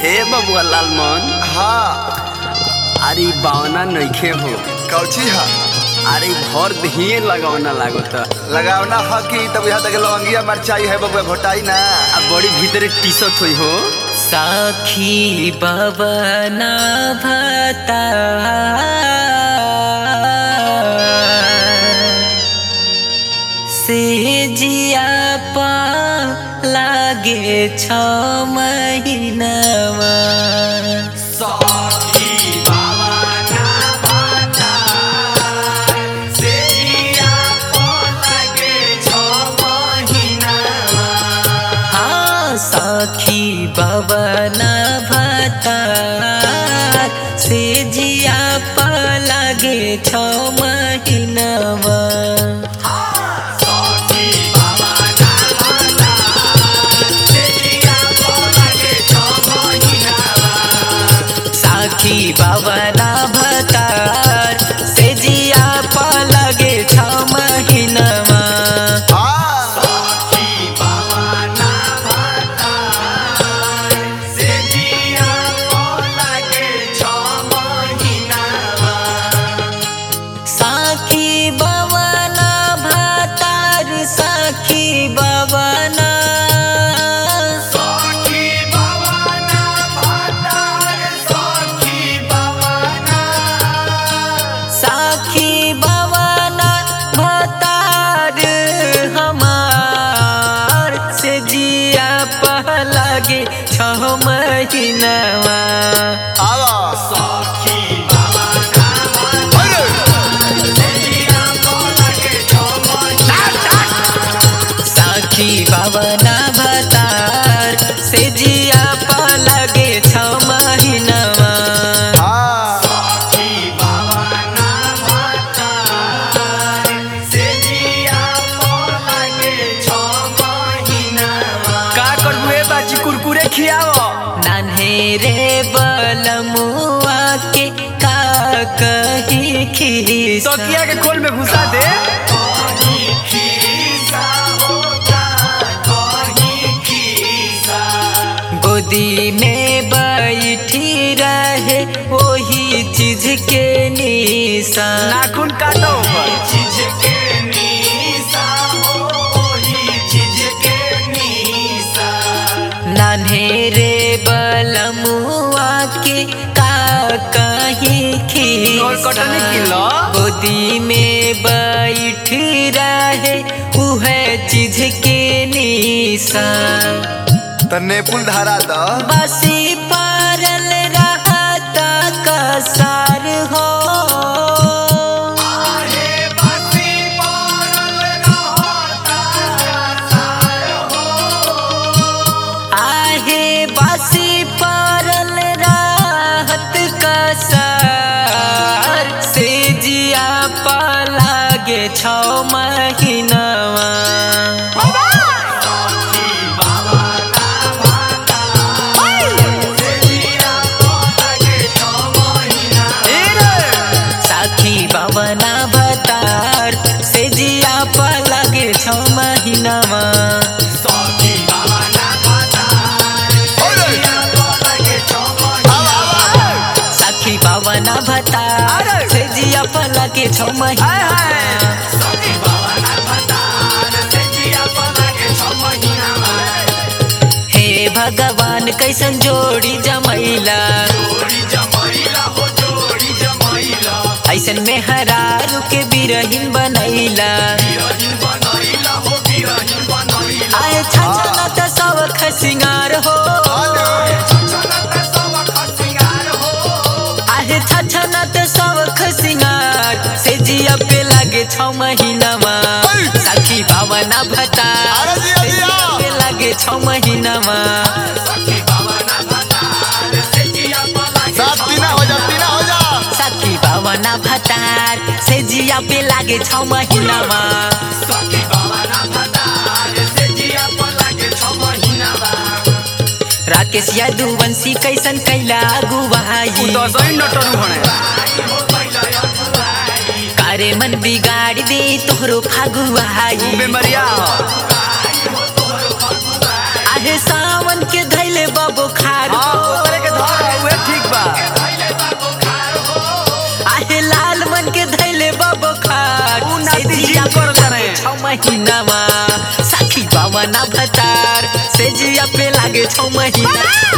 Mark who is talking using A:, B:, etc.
A: ए बबुआ लालमन
B: हाँ
A: अरे बावना नइखे हो
B: कौची हा
A: अरे भर दहिए लगावना लागत
B: लगावना ह कि तब यहाँ तक लवंगिया मरचाई है बबुआ घोटाई ना
A: आ बड़ी भीतरे टीसत होई हो
C: साखी बबना भता से जिया पा लागे छ महिनामा हाँ साखी बबना भता से जिया पा लागे छ महिनामा साखी बाबना भतार से जिया पा लगे छ महिनामा
B: हाँ
C: साखी बाबना भतार साखी बाबना साखी बाबना भतार हमार से जिया पा लगे छ महिनामा
B: आवा अरे
C: साखी बाबना भतार से जिया पा लगे छ महिनामा
B: हाँ
A: का करबू ए बाची कुरकुरे खियाव
C: नान्हेरे बलमुआ के का कही खीसा
A: तकिया के खोल में घुसा दे
C: गोदी में बैठी रहे वही चीज के निशा
A: नाखून काटो ऊपर
C: नान्हेरे बलमुआ के का कहीं
A: और कटनी
C: खीसा
A: किलो
C: गोदी में बैठ रहे उह चीज के निशा
B: तो नेपुल धारा द
C: बसी पारल रहता कसार हो आहे बसी पारल रहत कसार से जिया पा लागे छ महिनावा
A: ए रे
C: साखी बाबना भतार से जिया पा लागे छ महिनामा
B: अरे आवा आवा
C: साखी बाबना भतार
A: अरे!
C: से जिया पा लागे छ
A: हाय हाय
C: महिना हे भगवान कैसन जोड़ी जमैला ऐसन में हरारू के बिरहीन बनैला आए छछना त सब खसिंगार हो आहे छछना त सब खसिंगार से जिया पे लागे छ महिनामा साखी बाबना भता
B: अरे जिया,
C: से
B: जिया।
C: जिया पे लागे छ महिनामा
B: सात तीना हो जा तीना हो जा
C: साखी बाबना भतार से जिया पे लागे छ महिनामा राकेश यादुवंशी कैसन कैला गुवाई
A: दसैन नटरू हणे
C: कारे मन बिगाड़ दे तोहरो फागुआई
A: बेमरिया ह
C: आहे सावन के धैले बबो खार
A: हाँ, ओकरे
C: महीनावा साखी बावना भतार से जिया पे लागे छौ महीना